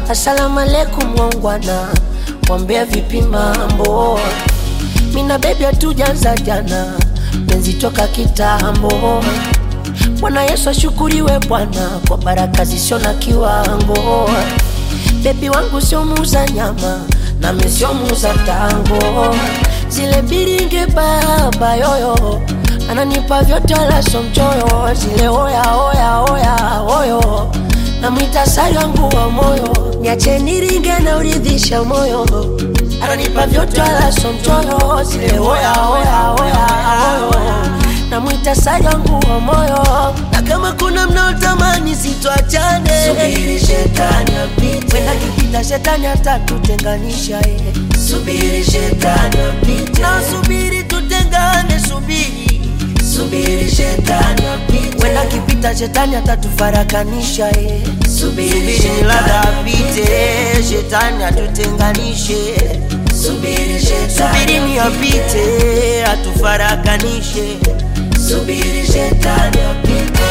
Asalamu alaikum wangwana, wambea vipi mambo? Mina bebi hatujaanza jana, penzi toka kitambo. Bwana Yesu ashukuriwe Bwana kwa baraka zisio na kiwango. Bebi wangu sio muuza nyama, nami sio muuza tango. Zile biringe baba yoyo ananipa vyote wala sio mchoyo. Zile oya oya oya oyo namwita sari wangu wa moyo, niache niringe na uridhisha moyo. Ananipa vyote wala sio mchoyo. Zile oya oya oya oyo namwita sari wangu wa moyo, na kama kuna mnaotamani sitwachane, Subiri shetani apite, wenda kipita shetani atatutenganisha eh. subiri shetani apite, na subiri tutengane, subiri subiri shetani apite, wenda kipita shetani atatufarakanisha eh. subiri Subiri ladha shetani apite, shetani atutenganishe. subiri Subiri shetani ni apite, atufarakanishe. subiri shetani apite,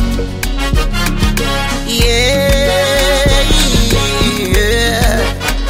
Yeah, yeah.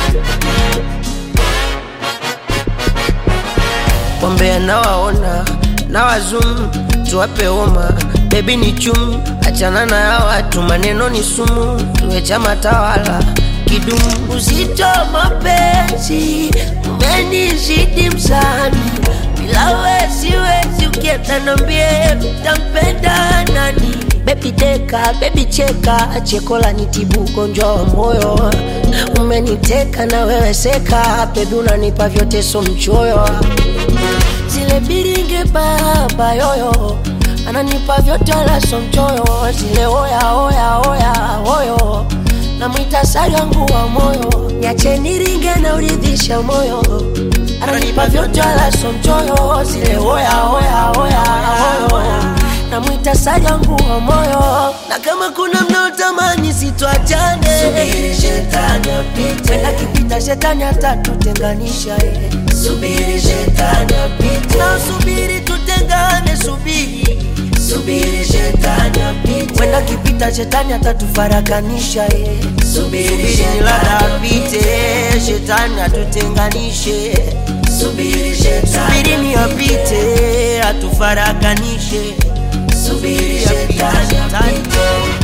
Wambea nawaona na wazum, tuwape homa bebi ni chum, achana na ya watu, maneno ni sumu, tuwe chama tawala kidumu. Uzito mapenzi umenizidi msani, bila we siwezi, ukienda nambie mtampenda nani? Bebi deka, bebi cheka, cheko la nitibu ugonjwa wa moyo. Umeniteka na wewe seka, bebi unanipa vyote, so mchoyo zile biringe baba yoyo ananipa vyote wala so mchoyo zile oya oya oya oyo namwita sari wangu wa moyo niache niringe na uridhisha moyo ananipa vyote wala so mchoyo zile oya oya oya oyo namwita sari wangu wa moyo na kama kuna mnaotamani sitwachane subiri shetani apite, wenda kipita shetani atatutenganisha eh. subiri shetani apite, na subiri tutengane subiri subiri shetani apite, wenda kipita shetani atatufarakanisha eh. subiri subiri ladha shetani apite shetani atutenganishe subiri shetani subiri ni apite atufarakanishe subiri Apite, shetani shetani. apite.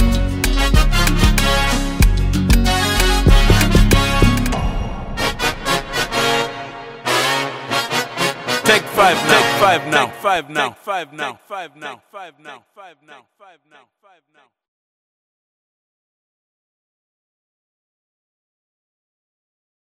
Take five now. Take five now. Take five now. Take five now. Take five now. Take five now. Take five now. Take five now.